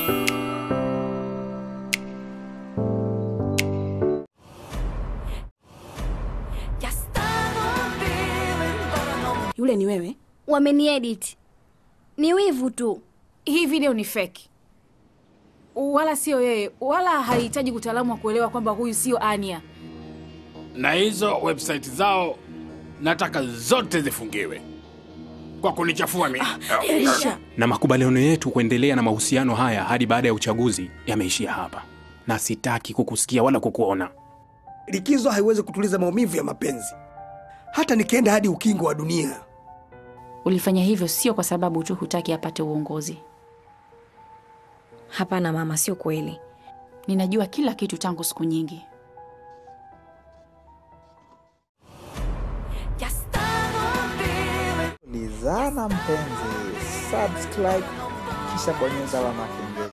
Yule ni wewe? Wameniedit, ni wivu tu. Hii video ni fake, wala sio yeye, wala hahitaji utaalamu wa kuelewa kwamba huyu sio Ania. Na hizo website zao nataka zote zifungiwe kwa kunichafua mimi. Elisha, Na makubaliano yetu kuendelea na mahusiano haya hadi baada ya uchaguzi yameishia hapa, na sitaki kukusikia wala kukuona. Likizo haiwezi kutuliza maumivu ya mapenzi, hata nikienda hadi ukingo wa dunia. Ulifanya hivyo sio kwa sababu tu hutaki apate uongozi. Hapana mama, sio kweli. Ninajua kila kitu tangu siku nyingi. Lizana mpenzi, subscribe kisha bonyeza alama ya kengele.